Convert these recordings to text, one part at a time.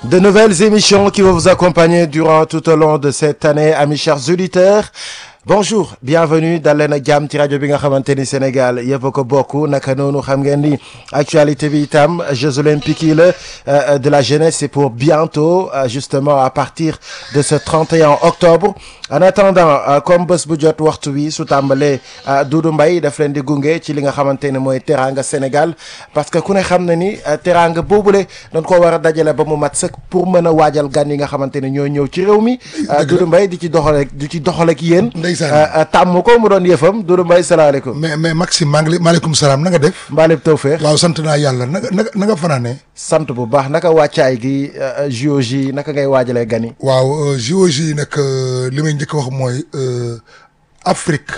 De nouvelles émissions qui vont vous accompagner durant tout au long de cette année, amis chers auditeurs. bonjour bienvenue dal leen ak jàmm ci rajo bi nga xamante ni Sénégal yëpp a ko bokk naka noonu xam ngeen ni actualité bi itam Jeux olympiques yi la de la jeunesse c'est pour bientôt justement à partir de ce 31 octobre en attendant comme bés bu jot waxtu wi su tàmbalee Doudou Mbaye daf leen di gunge ci li nga xamante ne mooy teranga Sénégal parce que ku ne xam na ni teranga boobule dañ ko war a dajale ba mu mat sëkk pour mën a waajal gan yi nga xamante ne ñoo ñëw ci réew mi Doudou Mbaye di ci doxal di ci doxal ak yéen tàmm ko mu doon yëfam Doudou Mbaye salaamaaleykum mais mais Maxime maa ngi lay maaleykum salaam na nga def mbaalib tawfeex waaw sant naa yàlla na nga na nga fanaane sant bu baax naka wàccaay gi JOJ naka ngay waajalee gan yi waaw JOJ nag li may njëkk wax mooy Afrique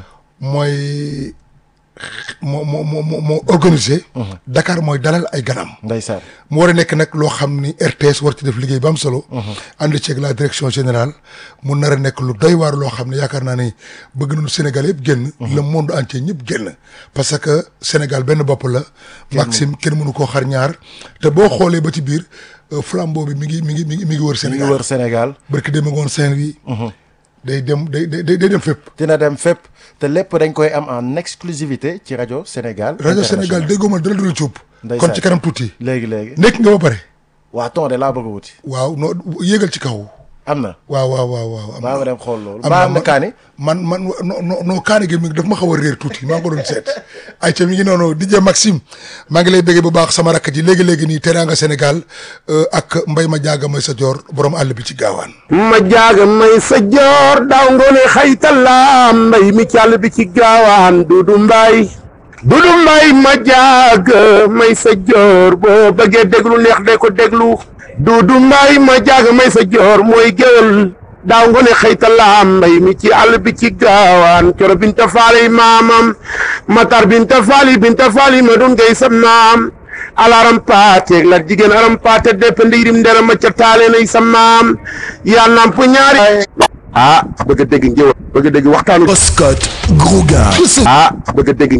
mooy moo moo moo moo organisé Dakar mooy dalal ay ganam ndeysaan mu war a nekk nag loo xam ni RTS war ci def liggéey ba am solo ànd ceeg la direction générale mu nar a nekk lu doy waar loo xam ne yaakaar naa ni bëgg nañu Sénégal yëpp génn le monde entier ñëpp génn parce que Sénégal benn bopp la Maxime kenn mënu koo xar ñaar te boo xoolee ba ci biir flambeau bi mi ngi mi ngi mi ngi mi ngi wër mi ngi Sénégal wër Sénégal barki dem ngoon Saint-Louis day dem day day day dem fépp dina dem fépp te lépp dañ koy am en exclusivité ci rajo Sénégal rajo Sénégal déggoo ma dala dula cuub Ndeysaan. kon ci kanam tuuti léegi léegi nekk nga ba pare waa ton de laa bëgg a wuti waaw noo yéegal ci kaw am na waaw waaw waaw waaw am baa na ma dem xool loolu am baa na am na man- kaani man man non non non kaani gi mi daf ma xaw a réer tuuti maa ngi ko doon seet ay ca mi ngi noonu DJ Maxime maa ngi lay bëggee bu baax sama rakk ji léegi-léegi nii teraanga Sénégal euh, ak mbay ma jaaga may sa joor borom àll bi ci gaawaan ma jaaga may sa joor daaw ngoone xaytala mbay mi càll bi ci gaawaan dudu mbay dudu mbay ma jaaga may sa joor boo bëggee déglu neex de ko déglu dudu mbay ma jaaga may sa joor mooy géwël daaw ngoone xaytala mbay mi ci àll bi ci gaawaan coro binta faali maamam matar binta faali binta faali ma dun gay sa maam alaram paate la jigéen aram paate deppe ndiirim ndera macca taale nay sa maam yaa namp ñaari ah bëgg a dégg njëwal bëgg a dégg waxtaanu Oscott, Grouga, ah bëgg a dégg